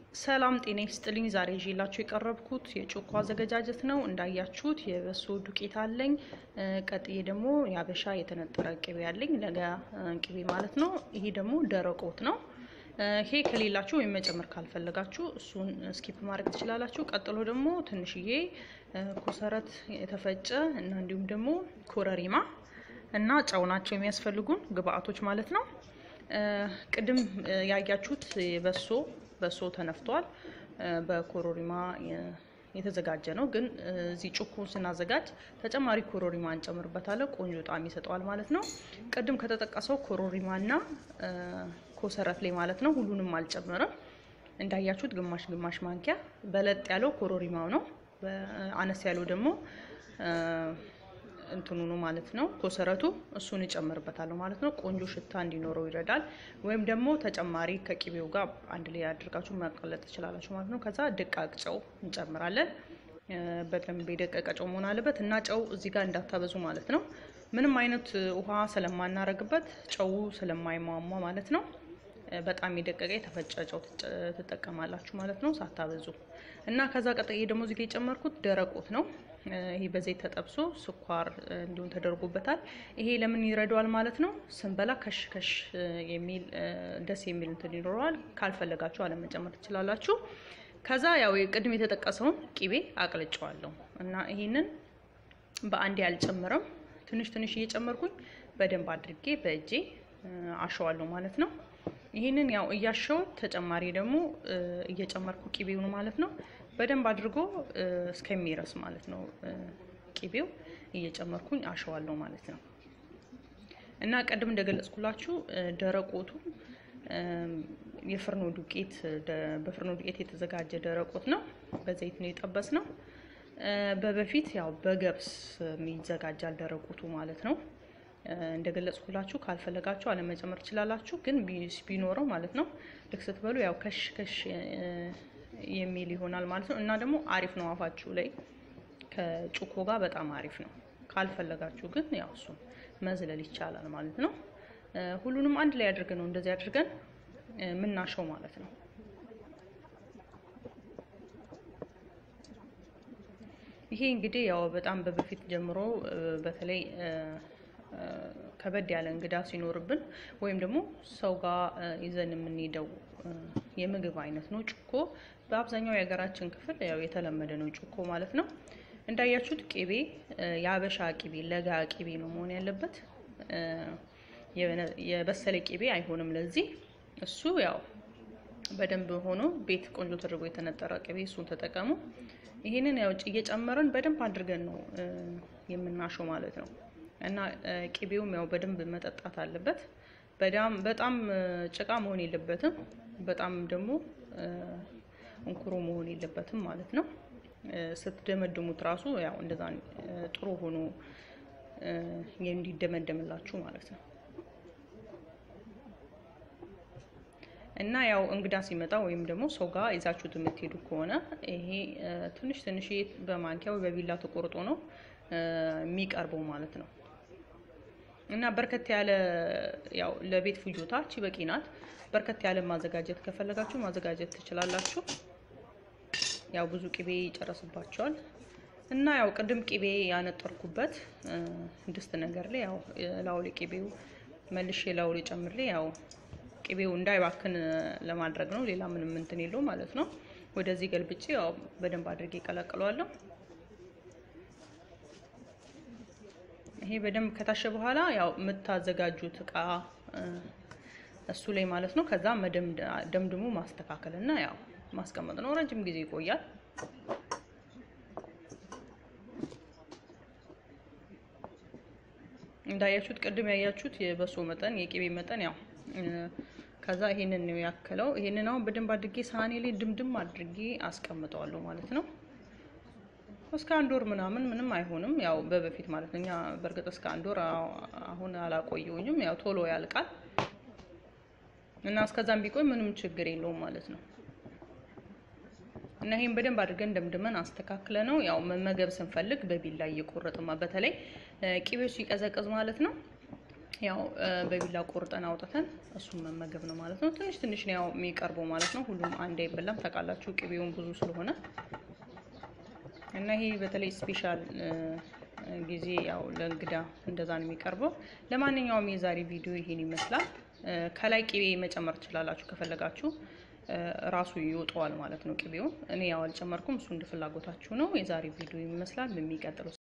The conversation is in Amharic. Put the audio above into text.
ሰላም ጤና ይስጥልኝ። ዛሬ ይዤላችሁ የቀረብኩት የጮኮ አዘገጃጀት ነው። እንዳያችሁት የበሶ ዱቄት አለኝ። ቀጥዬ ደግሞ የአበሻ የተነጠረ ቅቤ አለኝ፣ ለጋ ቅቤ ማለት ነው። ይሄ ደግሞ ደረቅ ወጥ ነው። ይሄ ከሌላችሁ ወይም መጨመር ካልፈለጋችሁ እሱን ስኪፕ ማድረግ ትችላላችሁ። ቀጥሎ ደግሞ ትንሽዬ ኮሰረት የተፈጨ እና እንዲሁም ደግሞ ኮረሪማ እና ጨው ናቸው የሚያስፈልጉን ግብአቶች ማለት ነው። ቅድም ያያችሁት በሶ በሶ ተነፍቷል። በኮሮሪማ የተዘጋጀ ነው። ግን እዚህ ጩኮ ስናዘጋጅ ተጨማሪ ኮሮሪማ እንጨምርበታለን። ቆንጆ ጣዕም ይሰጠዋል ማለት ነው። ቅድም ከተጠቀሰው ኮሮሪማና ኮሰረት ላይ ማለት ነው። ሁሉንም አልጨምርም። እንዳያችሁት ግማሽ ግማሽ ማንኪያ በለጥ ያለው ኮሮሪማው ነው። አነስ ያለው ደግሞ እንትኑ ነው ማለት ነው። ኮሰረቱ እሱን እጨምርበታለሁ ማለት ነው። ቆንጆ ሽታ እንዲኖረው ይረዳል። ወይም ደግሞ ተጨማሪ ከቅቤው ጋር አንድ ላይ አድርጋችሁ ማቀለጥ ትችላላችሁ ማለት ነው። ከዛ ደቃቅ ጨው እንጨምራለን። በደንብ የደቀቀ ጨው መሆን አለበት እና ጨው እዚህ ጋር እንዳታበዙ ማለት ነው። ምንም አይነት ውሃ ስለማናረግበት ጨው ስለማይሟሟ ማለት ነው። በጣም የደቀቀ የተፈጨ ጨው ትጠቀማላችሁ ማለት ነው ሳታበዙ እና ከዛ ቀጥዬ ደግሞ እዚህ ጋር የጨመርኩት ደረቆት ነው። ይሄ በዘይት ተጠብሶ ስኳር እንዲሁም ተደርጎበታል። ይሄ ለምን ይረዳዋል ማለት ነው? ስንበላ ከሽ ከሽ የሚል ደስ የሚል እንትን ይኖረዋል። ካልፈለጋችሁ አለመጨመር ትችላላችሁ። ከዛ ያው ቅድም የተጠቀሰውን ቂቤ አቅልጨዋለሁ እና ይሄንን በአንዴ አልጨምርም። ትንሽ ትንሽ እየጨመርኩኝ በደንብ አድርጌ በእጄ አሸዋለሁ ማለት ነው። ይህንን ያው እያሸው ተጨማሪ ደግሞ እየጨመርኩ ቂቤውን ማለት ነው በደንብ አድርጎ እስከሚረስ ማለት ነው። ቂቤው እየጨመርኩኝ አሸዋለሁ ማለት ነው። እና ቀድም እንደገለጽኩላችሁ ደረቆቱ የፍርኖ ዱቄት በፍርኖ ዱቄት የተዘጋጀ ደረቆት ነው። በዘይት ነው የጠበስ ነው። በበፊት ያው በገብስ ይዘጋጃል ደረቆቱ ማለት ነው። እንደገለጽኩላችሁ ካልፈለጋችሁ አለመጨመር ትችላላችሁ። ግን ቢኖረው ማለት ነው ልክ ስትበሉ ያው ከሽ ከሽ የሚል ይሆናል ማለት ነው። እና ደግሞ አሪፍ ነው አፋችሁ ላይ ከጩኮ ጋር በጣም አሪፍ ነው። ካልፈለጋችሁ ግን ያው እሱን መዝለል ይቻላል ማለት ነው። ሁሉንም አንድ ላይ አድርገን ነው እንደዚህ አድርገን ምናሸው ማለት ነው። ይሄ እንግዲህ ያው በጣም በበፊት ጀምሮ በተለይ ከበድ ያለ እንግዳ ሲኖርብን ወይም ደግሞ ሰው ጋር ይዘን የምንሄደው የምግብ አይነት ነው። ጩኮ በአብዛኛው የሀገራችን ክፍል ያው የተለመደ ነው ጩኮ ማለት ነው። እንዳያችሁት ቅቤ የአበሻ ቅቤ ለጋ ቅቤ ነው መሆን ያለበት። የበሰለ ቅቤ አይሆንም። ለዚህ እሱ ያው በደንብ ሆኖ ቤት ቆንጆ ተደርጎ የተነጠረ ቅቤ እሱን ተጠቀሙ። ይሄንን ያው እየጨመረን በደንብ አድርገን ነው የምናሸው ማለት ነው። እና ቅቤውም ያው በደንብ መጠጣት አለበት። በጣም ጭቃ መሆን የለበትም። በጣም ደግሞ እንኩሮ መሆን የለበትም ማለት ነው። ስትደመድሙት ራሱ ያው እንደዛ ጥሩ ሆኖ እንዲደመደምላችሁ ማለት ነው። እና ያው እንግዳ ሲመጣ ወይም ደግሞ ሰው ጋር ይዛችሁት የምትሄዱ ከሆነ ይሄ ትንሽ ትንሽ በማንኪያ ወይ በቢላ ተቆርጦ ነው የሚቀርበው ማለት ነው። እና በርከት ያለ ያው ለቤት ፍጆታ እቺ በቂ ናት። በርከት ያለ ማዘጋጀት ከፈለጋችሁ ማዘጋጀት ትችላላችሁ። ያው ብዙ ቅቤ ይጨረስባቸዋል። እና ያው ቅድም ቅቤ ያነጠርኩበት ድስት ነገር ላይ ያው ላውሌ ቅቤው መልሼ ላውሌ ጨምሬ ያው ቅቤው እንዳይባክን ለማድረግ ነው። ሌላ ምንም እንትን የለው ማለት ነው። ወደዚህ ገልብጬ ያው በደንብ አድርጌ ቀላቅለዋለሁ። ይሄ በደንብ ከታሸ በኋላ ያው የምታዘጋጁት እቃ እሱ ላይ ማለት ነው። ከዛ ደምድሞ ማስተካከል እና ያው ማስቀመጥ ነው። ረጅም ጊዜ ይቆያል። እንዳያችሁት ቅድም ያያችሁት የበሶ መጠን የቅቤ መጠን ያው ከዛ ይሄንን ነው ያከለው። ይሄንን አሁን በደንብ አድርጌ ሳህኔ ላይ ድምድም አድርጌ አስቀምጠዋለሁ ማለት ነው። እስከ አንድ ወር ምናምን ምንም አይሆንም። ያው በበፊት ማለት ነው። እኛ በእርግጥ እስከ አንድ ወር አሁን አላቆየውኝም። ያው ቶሎ ያልቃል እና እስከዛም ቢቆይ ምንም ችግር የለውም ማለት ነው። እና ይሄን በደንብ አድርገን ደምድመን አስተካክለ ነው ያው መመገብ ስንፈልግ በቢላ እየቆረጥማ በተለይ ቅቤው ሲቀዘቅዝ ማለት ነው ያው በቢላ ቆርጠን አውጥተን እሱን መመገብ ነው ማለት ነው። ትንሽ ትንሽ ነው ያው የሚቀርበው ማለት ነው። ሁሉም አንድ አይበላም ታውቃላችሁ፣ ቅቤውን ብዙ ስለሆነ እና ይሄ በተለይ ስፔሻል ጊዜ ያው ለእንግዳ እንደዛ ነው የሚቀርበው። ለማንኛውም የዛሬ ቪዲዮ ይሄን ይመስላል። ከላይ ቅቤ መጨመር ትችላላችሁ ከፈለጋችሁ ራሱ ይወጣዋል ማለት ነው ቅቤውን። እኔ ያው አልጨመርኩም፣ እሱ እንደ ፍላጎታችሁ ነው። የዛሬ ቪዲዮ ይመስላል። በሚቀጥለው